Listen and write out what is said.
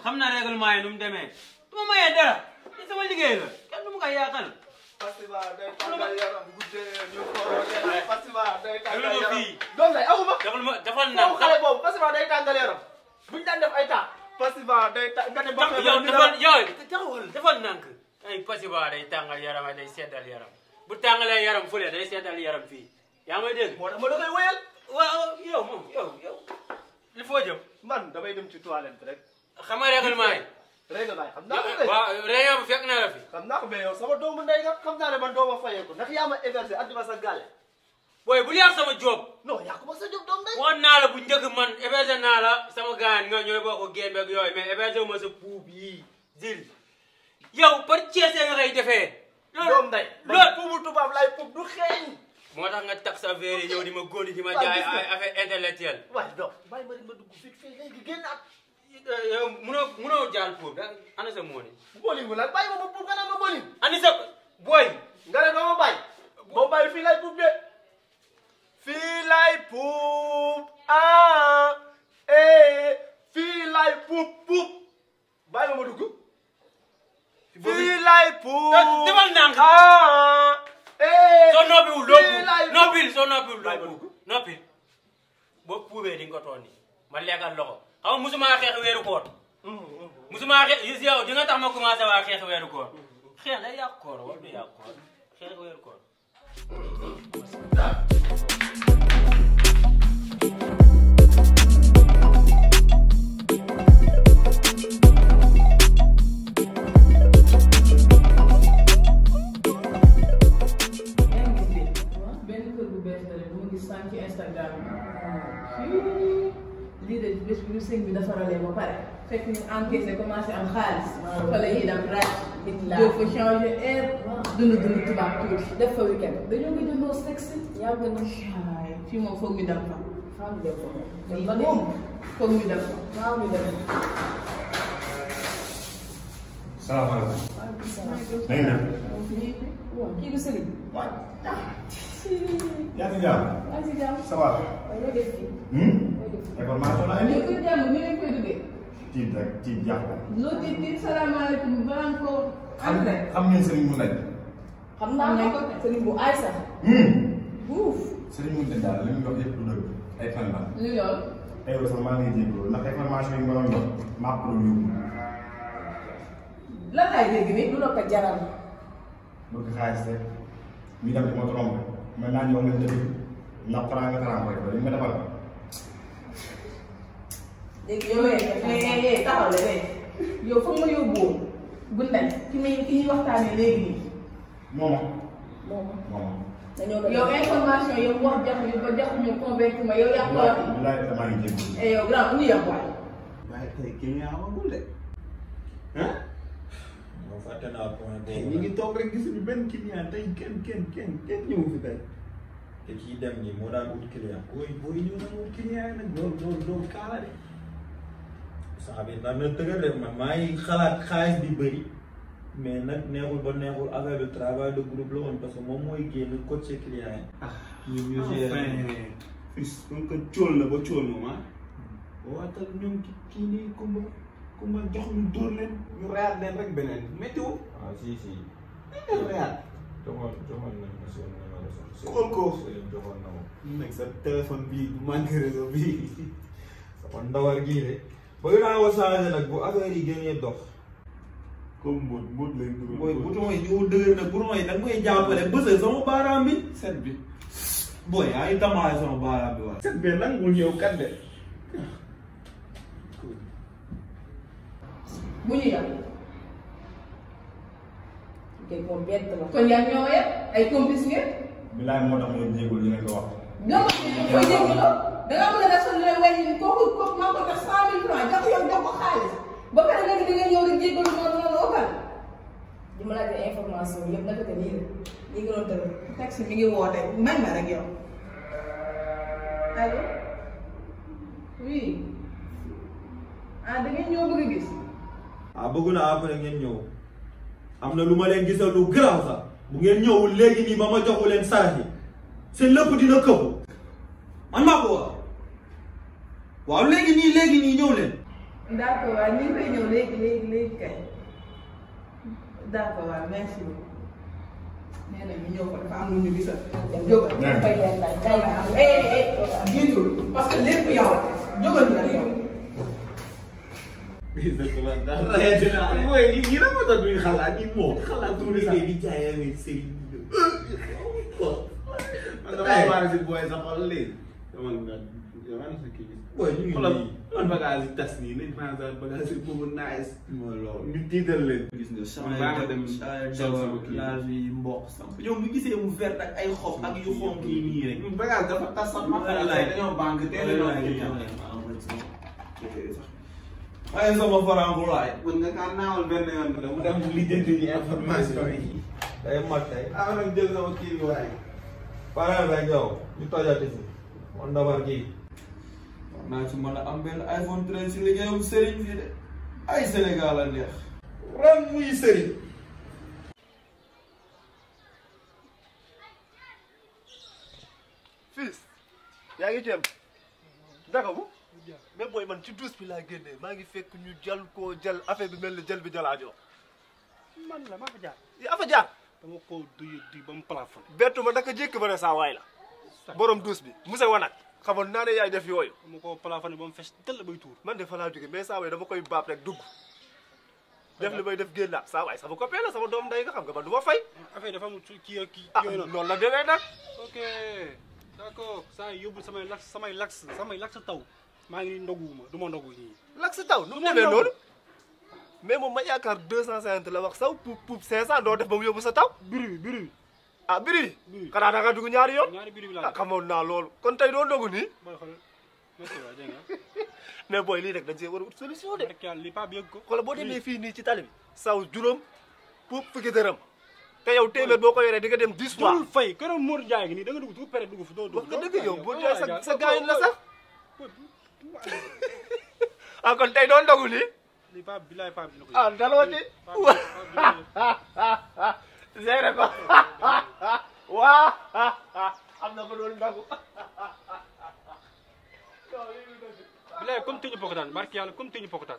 xam na règlement yi nu mu demee du ma mayee dara li sama liggéey la kenn du ma koy yaakal festival day tàngal yaram guddee ñu ko festival day tàngal Déglu ma yaram fii. doom day amu ma defal ma defal foofu na xale boobu festival day tàngal yaram buñu daan def ay temps festival day ta nga ne ba yow defal yow taxawal defal nànk ay pasiba day tàngal yaram ay day seddal yaram bu tàngalee yaram fële day seddal yaram fii yaa may dégg moo tax ma da koy wéyal waaw yow moom yow yow il faut jëm man damay dem ci toilette rek xam nga règlement yi règlement xam naa ko de waaw réunion bi fekk na la fi xam naa ko mais yow sama doomu ndey nga xam naa ne man doo ma fayee ko ndax yaa ma hébergé andi ma sa gàlle booy bu yàq sama job non yaa ko ma sa jóg doom ndey woon naa la bu njëkk man hébergé naa la sama gaan nga ñooy bokk gémbe ak yooyu mais hébergé wu ma sa puub yii zil yow par Ceese nga koy defee doom ndey loolu man puubu tubaab lay puub du xeeñ moo tax nga tax sa verre yi ñëw di ma góoni di ma Waaw, jaay gis nga. ay affaire intellectuelle waaye donc bàyyi ma rek ma dugg vite fait léegi génnaat yow munoo munoo jaal puub da ana sa mooni bolingu la bàyyi ma ma puub nga naan ma boling ani sa booy nga ne doo ma bàyyi boo bàyyi fii lay puub de fii lay puub ah eh fii lay puub puub bàyyi ma ma dugg fii lay puub defal ndànk. ah eh soo noppiwul doo fii lay puub noppil soo noppiwul doo Bàyyi ma puub dugg. noppil boo puubee di nga ko tooni ma lekkal loxo xam nga musuma xeex weeru koor musuma xeex gis yow di nga tax ma commencé waa xeex weeru koor xeex day yàq koor wala du yàq koor xeex weeru koor yaa ngi gis benn kër bu bees la rek bu ma gis sànq ci Instagram bi lii de bés bu ñu sëñ bi defaralee ba pare fekk ñu encaissé commencé am xaalis xale yi dem ràcc doo fa changé air dund dund tubaab tuuti def fa weekend dañoo gëj a noo sexe yàgg na caay fii moom foog ñu dem fa Faaw ñu dem ko lii moom. moom foog ñu dem fa Faaw ñu dem. salaamaaleykum. Waaleykum salaam. na ngeen def. Waaw, kii du sëriñ. waay. yaa ngi jàmm. Yaa ngi si jàmm. ça va. Waaye loo def fii? Hmm? Loo def fii? information la ñu indi. ko jàmm ñu leen koy duggee tiit rek tiit jàpp. loo tiit tiit salaamaaleykum balaa nga ko entré xam ngeen Serigne Moulay. Xam naa ko sëriñ bu aay sax. Hmm. Buuf. Serigne Moulay daal li mu wax yëpp du dëgg. ay fan la. lu lool tey sax maa ngi jégalu ndax information yi nga doon jox maa ko doon yóbbu. lan laay dégg nii Lu la ko jaral. bëgg xaalis rek. ñu dem di ma trompé. mais naa ñëw nga dëgg. ndax farang nga farang rek dañ ma defal. Léegi yow eh eh eh taxaw la eh yow foog ma yóbbu woon bu ndel ki muy ki ñuy waxtaanee léegi nii moom moom moom. dañoo doon. yow information yow wax jax ñu ba jax ñu convaincre ma yow yaa ko wax bilaay damaa ngi jégalu. eh yow grand indi yàq waay waaye tey client amagul de ah moom fàtte naa point tey boobu ñu ngi toog rek gisuñu benn client tey kenn kenn kenn kenn ñëw fi tey te kii dem nii moo daan ut client booy booy ñëw na moom client yi nag loolu loolu loolu kaala de saa bi nar na tëgër de man maa ngi xalaat xaalis bi bëri mais nag neexul ba neexul affaire de travail de groupe la woon parce que moom mooy génn coacher client yi ah ñun ñu gérer enfin fils comme que cóol na ba cóol moom ah waatal ñoom ki kii nii kumba kumba jox ñu dóor leen ñu reyaat leen rek beneen météo waaw si si ñu reyaat joxoon joxoon nañ ma seen numéro sax Xool ko. Serigne joxoon na ma nag sa téléphone bii bu manqué réseau bii sama ndawar gii de bëgg naa ko changé nag bu affaire yi gënee dox comme mbóot mbóot lay dugal booy bouton yi ñu dëgër nag bouton yi da nga koy jàppale bësal sama baaraam bi set bi booy ay damaale sama baaraam bi waaye set bi nangul ñëw kat de bu ñu yàq Kay moom bett la. kon yaa ñoo yëpp ay complice ngeen bilaay moo tax mooy jégalu li ngeen ko wax. ñoo ko koy déglu da ngaa mën a def sa looy wàññi kooku kooku maa ko def cent mille francs jox yow jox ko xaalis ba pare nga di nga ñëw rek jéggalu noonu noonu okal Di ma laajte information yëpp naka te nii la. Lii nga doon tëral. taxi mi ngi woote may ma rek yow allo oui ah da ngeen ñëw bëgg a gis ah bëgg naa après ngeen ñëw am na lu ma leen gisal lu garaaw sax bu ngeen ñëwul léegi nii ba ma joxu leen sarax yi seen lépp dina këpp man maa ko wax waaw léegi nii léegi nii ñëw leen d'accord waaw ñu ngi koy ñëw léegi léegi léegi kay d'accord waaw merci beaucoup nee na ñu ñëw ko dafa am lu ñu gisal jógal Nee. fay leen laaj kay ma am eh eh jiitul parce que lépp yow jógal nga yow mooy li ñu la mën a duñ xalaat ni moom xalaat du liggéey di jaay avec sëriñ bi man damaa waar si booy sa xol léegi. dama nga yow ana sa kii. Booy, ñu ngi xoolal nii. man bagage yi tas nii nañ maa sa bagage yi boobu nice. mooy loolu ñu tiital leen. gis nga Man baa nga dem saa sol sama kii. laal yi mboq samp yow mu gisee mu vert ak ay xob ak yu xonk yi nii rek ñun bagage dafa tas sax ma xalaat Wallaay. dañoo banque teel a doon kii. ay sama farangulaay mën nga kaa naawal benn yoon bi mu dem lijjanti ji information yi. day mat tey ah nag jël sama kii bi waaye. pareel rek yow ñu tojati si man dabar kii war naa ci mën a am benn iPhone 13 si liggéeyam sëriñ fii de ay Sénégal a neex ren muy sëriñ fils yaa ngi ceeb daka bu mais booy man ci douche bi laa génnee maa ngi fekk ñu jal koo jal affaire bi mel ni jël bi jalaajoo man la maa fa jaar yaa fa jaar dama ko duy di ba mu plafond bettu ma naka jékki ba ne saa waay la borom douche bi Moussa Wanak xamoon naa ne yaay def yooyu dama ko plafond ba mu fees dell bay tuur man de fa laa jóge mais saa waay dama koy baab rek dugg def li may def génnaat saa waay sama copain la sama doom day nga xam nga man du ma fay affaire dafa am kii ak kii ah yooyu noonu noonu la demee nag ok d'accord saa yi yóbbu samay lax samay lax samay lax taw maa ngi nii ndoguwuma du ma ndogu nii lak si taw nu mu ma demee ndaw. noonu mais moom ma yaakaar deux cent cinquante la wax saw puub puub cinq cent doo def ba mu yóbbu sa taw biri bi biri bi ah biri biri xanaa da nga dugg ñaari yoon ñaari biri bi ah laa def xamoon naa loolu kon tey doo ndogu nii booy xool merci waay dégg nga mais booy lii rek dañ see war a ut solution de rek yàlla li paa bi yëg ko xoolal boo demee fii nii ci tali bi saw juróom puub fukki dërëm te yow téeméer boo ko yoree di nga dem dix fois dul fay këram Mour Ndiaye gi nii da nga dugg du pere dugg fi doo dugg wax nga dëgg yow boo jaay sa sa gaayin la sax ah kon tey doo ndogu nii li paa bi laay paa bi na ko ah daloo ci géré ko waa am na ko doon ndogu bilaay comme tëñu pokotaan barki yàlla comme tëñu pokotaan